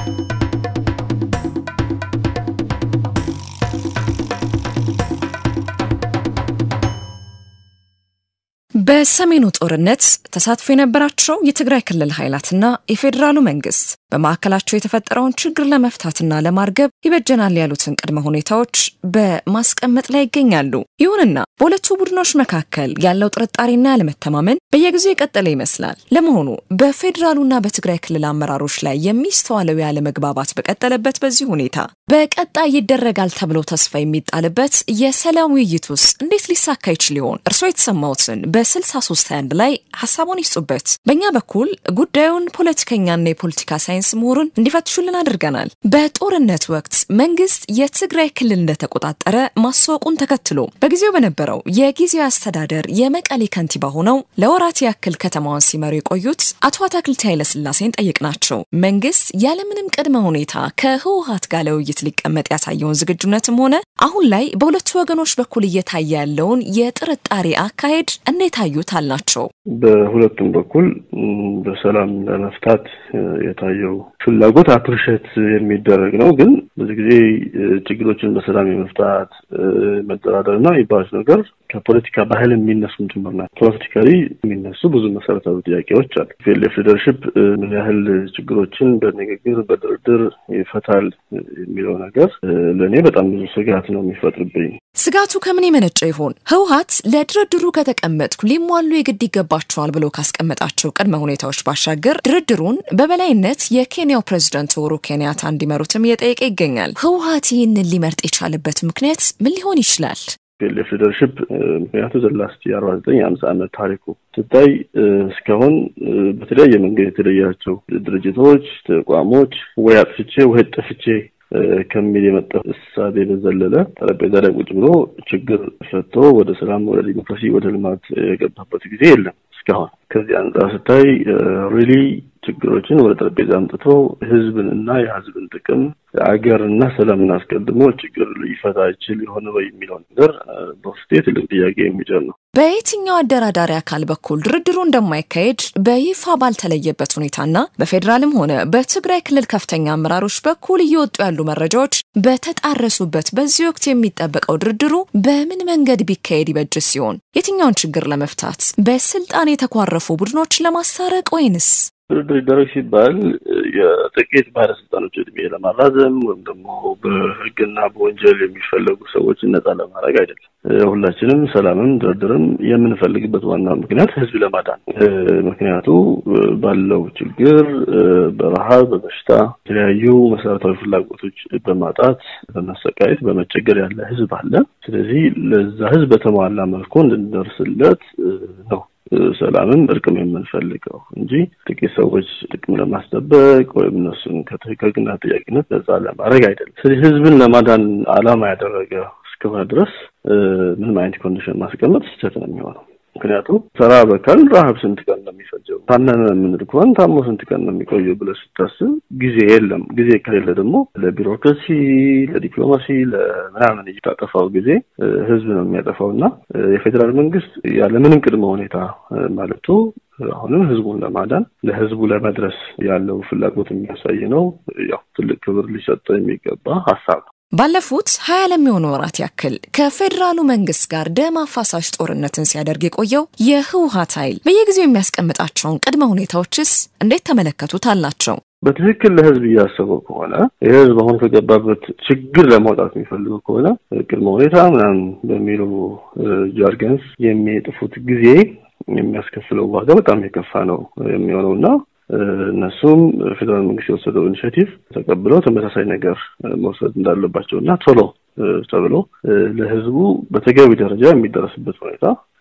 በሰሜኑ ጦርነት ተሳትፎ የነበራቸው የትግራይ ክልል ኃይላትና የፌዴራሉ መንግስት በማዕከላቸው የተፈጠረውን ችግር ለመፍታትና ለማርገብ ይበጀናል ያሉትን ቅድመ ሁኔታዎች በማስቀመጥ ላይ ይገኛሉ። ይሁንና በሁለቱ ቡድኖች መካከል ያለው ጥርጣሬና ያለመተማመን በየጊዜው የቀጠለ ይመስላል። ለመሆኑ በፌዴራሉና በትግራይ ክልል አመራሮች ላይ የሚስተዋለው ያለመግባባት በቀጠለበት በዚህ ሁኔታ በቀጣይ ይደረጋል ተብሎ ተስፋ የሚጣልበት የሰላም ውይይት ውስጥ እንዴት ሊሳካ ይችል ይሆን? እርስዎ የተሰማዎትን በ6321 ላይ ሀሳቡን ይስጡበት። በእኛ በኩል ጉዳዩን ፖለቲከኛና የፖለቲካ ሳይንስ ምሁሩን እንዲፈትሹልን አድርገናል። በጦርነት ወቅት መንግስት የትግራይ ክልል እንደተቆጣጠረ ማስታወቁን ተከትሎ በጊዜው በነበረው የጊዜያዊ አስተዳደር የመቀሌ ከንቲባ ሆነው ለወራት ያክል ከተማዋን ሲመሩ የቆዩት አቶ አታክልቲ ኃይለስላሴን ጠየቅናቸው። መንግስት ያለምንም ቅድመ ሁኔታ ከህወሀት ጋር ለውይይት ሊቀመጥ ያሳየውን ዝግጁነትም ሆነ አሁን ላይ በሁለቱ ወገኖች በኩል እየታየ ያለውን የጥርጣሬ አካሄድ እንዴት አዩት አልናቸው። በሁለቱም በኩል በሰላም ለመፍታት የታየው ፍላጎት አፕሪሼት የሚደረግ ነው። ግን ብዙ ጊዜ ችግሮችን በሰላም የመፍታት መደራደር እና የሚባሉት ነገር ከፖለቲካ ባህል የሚነሱም ጭምር ናቸው። ፖለቲካሊ የሚነሱ ብዙ መሰረታዊ ጥያቄዎች አሉ። ፒኤልኤፍ ሊደርሽፕ ምን ያህል ችግሮችን በንግግር በድርድር ይፈታል የሚለው ነገር ለእኔ በጣም ብዙ ስጋት ነው የሚፈጥርብኝ። ስጋቱ ከምን የመነጨ ይሆን? ህወሀት ለድርድሩ ከተቀመጥኩ ሊሟሉ የግድ ይገባቸዋል ብሎ ካስቀመጣቸው ቅድመ ሁኔታዎች ባሻገር ድርድሩን በበላይነት የኬንያው ፕሬዝደንት ኡሁሩ ኬንያታ እንዲመሩትም እየጠየቀ ይገኛል። ህወሀት ይህንን ሊመርጥ የቻለበት ምክንያት ምን ሊሆን ይችላል? ፒኤልኤፍ ሊደርሽፕ ምክንያቱ ዘላስት የአርባ ዘጠኝ የአምሳ ዓመት ታሪኩ ስታይ እስካሁን በተለያየ መንገድ የተለያቸው ድርጅቶች፣ ተቋሞች ወይ አጥፍቼ ወይ ጠፍቼ ከሚል የመጣ እሳቤ በዘለለ ጠረጴዛ ላይ ቁጭ ብሎ ችግር ፈቶ ወደ ሰላም፣ ወደ ዲሞክራሲ፣ ወደ ልማት የገባበት ጊዜ የለም እስካሁን። ከዚህ አንጻር ስታይ ሪሊ ችግሮችን ወደ ጠረጴዛ አምጥቶ ህዝብን እና የህዝብን ጥቅም አገርና ሰላምን አስቀድሞ ችግር ሊፈታ ይችል የሆነ ወይ የሚለው ነገር በውስጤ ትልቅ ጥያቄ የሚጭር ነው። በየትኛው አደራዳሪ አካል በኩል ድርድሩ እንደማይካሄድ በይፋ ባልተለየበት ሁኔታና በፌዴራልም ሆነ በትግራይ ክልል ከፍተኛ አመራሮች በኩል እየወጡ ያሉ መረጃዎች በተጣረሱበት በዚህ ወቅት የሚጠበቀው ድርድሩ በምን መንገድ ቢካሄድ ይበጅ ሲሆን የትኛውን ችግር ለመፍታት በስልጣን የተኳረፉ ቡድኖች ለማስታረቅ ወይንስ ድርድር ይደረግ ሲባል የጥቂት ባለስልጣኖች እድሜ ለማራዘም ወይም ደግሞ በህግና በወንጀል የሚፈለጉ ሰዎችን ነጻ ለማድረግ አይደለም። ሁላችንም ሰላምም ድርድርም የምንፈልግበት ዋና ምክንያት ህዝብ ለማዳን ምክንያቱ ባለው ችግር በረሃብ፣ በበሽታ የተለያዩ መሰረታዊ ፍላጎቶች በማጣት በመሰቃየት በመቸገር ያለ ህዝብ አለ። ስለዚህ ለዛ ህዝብ በተሟላ መልኩ እንድንደርስለት ነው ሰላምም እርቅም የምንፈልገው እንጂ ጥቂት ሰዎች ጥቅም ለማስጠበቅ ወይም እነሱን ከህግና ተጠያቂነት ነጻ ለማድረግ አይደለም። ስለዚህ ህዝብን ለማዳን አላማ ያደረገ እስከሆነ ድረስ ምንም አይነት ኮንዲሽን ማስቀመጥ ስህተት ነው የሚሆነው። ምክንያቱም ተራ በካል ረሀብ ስንት ቀን ነው የሚፈጀው? ታመመ የምንል ከሆነ ታሞ ስንት ቀን ነው የሚቆየው ብለህ ስታስብ ጊዜ የለም። ጊዜ ከሌለ ደግሞ ለቢሮክራሲ፣ ለዲፕሎማሲ፣ ለምናምን እየታጠፋው ጊዜ ህዝብ ነው የሚያጠፋው እና የፌዴራል መንግስት ያለምንም ቅድመ ሁኔታ ማለቱ አሁንም ህዝቡን ለማዳን ለህዝቡ ለመድረስ ያለው ፍላጎት የሚያሳይ ነው። ያው ትልቅ ክብር ሊሰጠው የሚገባ ሀሳብ ነው። ባለፉት ሀያ ለሚሆኑ ወራት ያክል ከፌዴራሉ መንግስት ጋር ደም አፋሳሽ ጦርነትን ሲያደርግ የቆየው የህወሀት ኃይል በየጊዜው የሚያስቀምጣቸውን ቅድመ ሁኔታዎችስ እንዴት ተመለከቱት አላቸው? በትክክል ለህዝብ እያሰበው ከሆነ የህዝብ አሁን ከገባበት ችግር ለማውጣት የሚፈልገው ከሆነ ቅድመ ሁኔታ ምናምን በሚሉ ጃርገንስ የሚጥፉት ጊዜ የሚያስከፍለው ዋጋ በጣም የከፋ ነው የሚሆነው እና እነሱም ፌዴራል መንግስት የወሰደው ኢኒሽቲቭ ተቀብለው ተመሳሳይ ነገር መውሰድ እንዳለባቸው እና ቶሎ ተብሎ ለህዝቡ በተገቢ ደረጃ የሚደረስበት ሁኔታ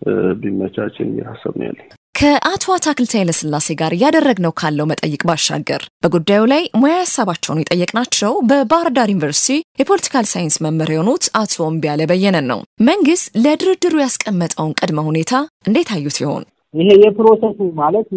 ቢመቻች የሚል ሀሳብ ነው ያለኝ። ከአቶ አታክልቲ ኃይለስላሴ ጋር እያደረግነው ካለው መጠይቅ ባሻገር በጉዳዩ ላይ ሙያ ሀሳባቸውን የጠየቅናቸው በባህር ዳር ዩኒቨርሲቲ የፖለቲካል ሳይንስ መምህር የሆኑት አቶ እምቢያለ በየነን ነው። መንግስት ለድርድሩ ያስቀመጠውን ቅድመ ሁኔታ እንዴት አዩት ይሆን? ይሄ የፕሮሰሱ ማለት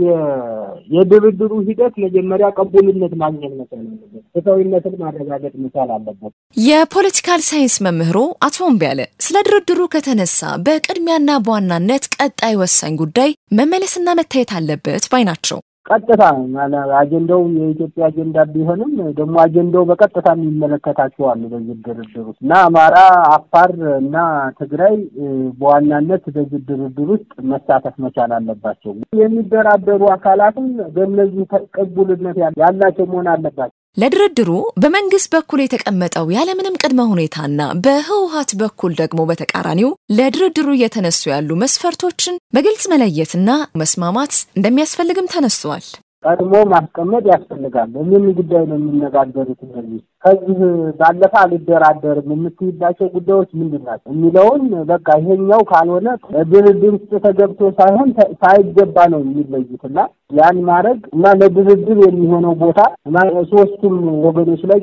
የድርድሩ ሂደት መጀመሪያ ቀቡልነት ማግኘት መቻል አለበት። ፍትሐዊነትን ማረጋገጥ መቻል አለበት። የፖለቲካል ሳይንስ መምህሩ አቶ እምቢያለ ስለ ድርድሩ ከተነሳ በቅድሚያና በዋናነት ቀጣይ ወሳኝ ጉዳይ መመለስና መታየት አለበት ባይ ናቸው። ቀጥታ አጀንዳው የኢትዮጵያ አጀንዳ ቢሆንም ደግሞ አጀንዳው በቀጥታ የሚመለከታቸዋል በዚህ ድርድር ውስጥ እና አማራ፣ አፋር እና ትግራይ በዋናነት በዚህ ድርድር ውስጥ መሳተፍ መቻል አለባቸው። የሚደራደሩ አካላትም በእነዚህ ተቀቡልነት ያላቸው መሆን አለባቸው። ለድርድሩ በመንግስት በኩል የተቀመጠው ያለምንም ቅድመ ሁኔታና በህወሀት በኩል ደግሞ በተቃራኒው ለድርድሩ እየተነሱ ያሉ መስፈርቶችን በግልጽ መለየትና መስማማት እንደሚያስፈልግም ተነስቷል። ቀድሞ ማስቀመጥ ያስፈልጋል። በምን ጉዳይ ነው የሚነጋገሩት? እነዚህ ከዚህ ባለፈ አልደራደርም የምትይባቸው ጉዳዮች ምንድን ናቸው የሚለውን በቃ ይሄኛው ካልሆነ ድርድር ውስጥ ተገብቶ ሳይሆን ሳይገባ ነው የሚለዩት እና ያን ማድረግ እና ለድርድር የሚሆነው ቦታ ሶስቱም ወገኖች ላይ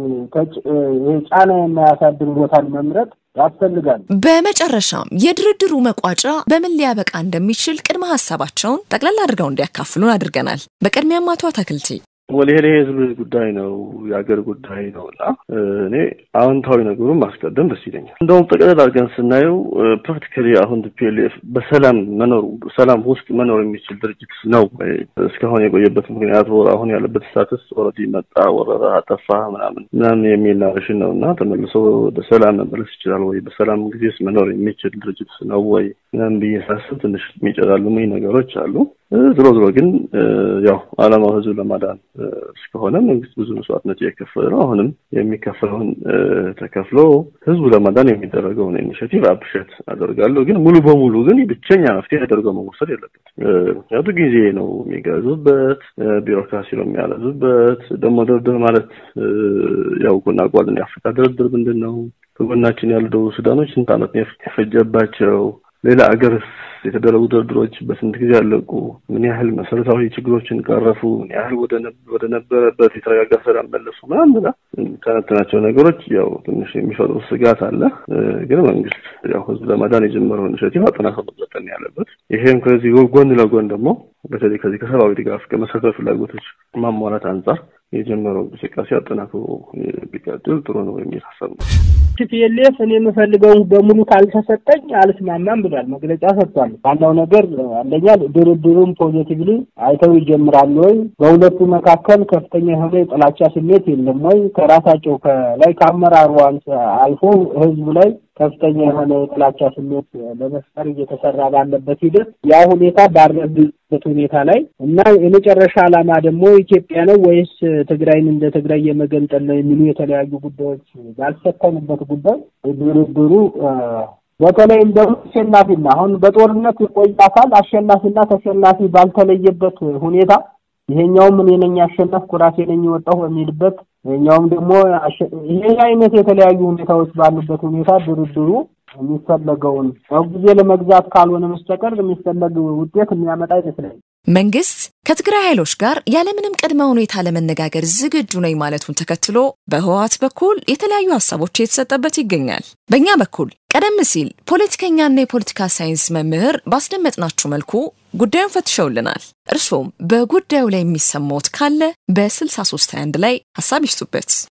ጫና የማያሳድር ቦታን መምረጥ ያስፈልጋል። በመጨረሻም የድርድሩ መቋጫ በምን ሊያበቃ እንደሚችል ቅድመ ሀሳባቸውን ጠቅላላ አድርገው እንዲያካፍሉን አድርገናል። በቅድሚያም አቶ አትክልቲ ወደ ይሄ የህዝብ ጉዳይ ነው፣ የሀገር ጉዳይ ነው እና እኔ አዎንታዊ ነገሩን ማስቀደም ደስ ይለኛል። እንደውም ጠቅለል አድርገን ስናየው ፕራክቲካሊ አሁን ቲፒኤልኤፍ በሰላም መኖር ሰላም ውስጥ መኖር የሚችል ድርጅት ነው። እስካሁን የቆየበት ምክንያቱ አሁን ያለበት ስታትስ ኦልሬዲ መጣ፣ ወረራ፣ አጠፋ ምናምን ምናምን የሚል ናሬሽን ነው እና ተመልሶ ወደ ሰላም መመለስ ይችላል ወይ በሰላም ጊዜስ መኖር የሚችል ድርጅት ነው ወይ ምናምን ብዬ ሳስብ ትንሽ የሚጨላልሙኝ ነገሮች አሉ። ዝሮ ዝሮ ግን ያው ዓላማው ህዝብ ለማዳን እስከሆነ መንግስት ብዙ መስዋዕትነት እየከፈለ ነው። አሁንም የሚከፈለውን ተከፍሎ ህዝቡ ለማዳን የሚደረገውን ኢኒሽቲቭ አፕሪሼት አደርጋለሁ። ግን ሙሉ በሙሉ ግን ብቸኛ መፍትሄ አደርገው መወሰድ የለበት። ምክንያቱ ጊዜ ነው የሚገዙበት፣ ቢሮክራሲ ነው የሚያለዙበት። ደግሞ ድርድር ማለት ያው ጎና ጓልን የአፍሪካ ድርድር ምንድን ነው? ከጎናችን ያሉ ደቡብ ሱዳኖች ስንት ዓመት የፈጀባቸው ሌላ አገርስ የተደረጉ ድርድሮች በስንት ጊዜ ያለቁ? ምን ያህል መሰረታዊ ችግሮችን ቀረፉ? ምን ያህል ወደ ነበረበት የተረጋጋ ሰላም መለሱ? ምናምን ብላ ከነትናቸው ነገሮች ያው ትንሽ የሚፈጥሩ ስጋት አለ። ግን መንግስት ያው ህዝብ ለማዳን የጀመረው ኢኒሽቲቭ አጠናክሮ መቀጠል ያለበት። ይሄም ከዚህ ጎን ለጎን ደግሞ በተለይ ከዚህ ከሰብአዊ ድጋፍ ከመሰረታዊ ፍላጎቶች ማሟላት አንጻር የጀመረው እንቅስቃሴ አጠናክሮ ቢቀጥል ጥሩ ነው የሚል ሀሳብ ነው። ቲፒኤልኤፍ እኔ የምፈልገውን በሙሉ ካልተሰጠኝ አልስማማም ብሏል፣ መግለጫ ሰጥቷል። ዋናው ነገር አንደኛ ድርድሩን ፖዚቲቭሊ አይተው ይጀምራሉ ወይ? በሁለቱ መካከል ከፍተኛ የሆነ የጥላቻ ስሜት የለም ወይ? ከራሳቸው ከላይ ከአመራሩ አልፎ ህዝቡ ላይ ከፍተኛ የሆነ የጥላቻ ስሜት ለመፍጠር እየተሰራ ባለበት ሂደት ያ ሁኔታ ባረበት ሁኔታ ላይ እና የመጨረሻ ዓላማ ደግሞ ኢትዮጵያ ነው ወይስ ትግራይን እንደ ትግራይ የመገንጠል ነው የሚሉ የተለያዩ ጉዳዮች ባልሰከኑበት ጉዳይ ድርድሩ በተለይም ደግሞ አሸናፊና አሁን በጦርነት የቆየ አካል አሸናፊና ተሸናፊ ባልተለየበት ሁኔታ ይሄኛውም እኔ ነኝ ያሸነፍኩ ራሴ ነኝ የወጣሁ በሚልበት ይሄኛውም ደግሞ ይሄ አይነት የተለያዩ ሁኔታዎች ባሉበት ሁኔታ ድርድሩ የሚፈለገውን ጊዜ ለመግዛት ካልሆነ መስተቀር የሚፈለግ ውጤት የሚያመጣ አይመስለኝም። መንግስት ከትግራይ ኃይሎች ጋር ያለምንም ቅድመ ሁኔታ ለመነጋገር ዝግጁ ነኝ ማለቱን ተከትሎ በህወሓት በኩል የተለያዩ ሀሳቦች የተሰጠበት ይገኛል። በእኛ በኩል ቀደም ሲል ፖለቲከኛና የፖለቲካ ሳይንስ መምህር ባስደመጥናችሁ መልኩ ጉዳዩን ፈትሸውልናል። እርሶም በጉዳዩ ላይ የሚሰማዎት ካለ በ6321 ላይ ሀሳብ ይስጡበት።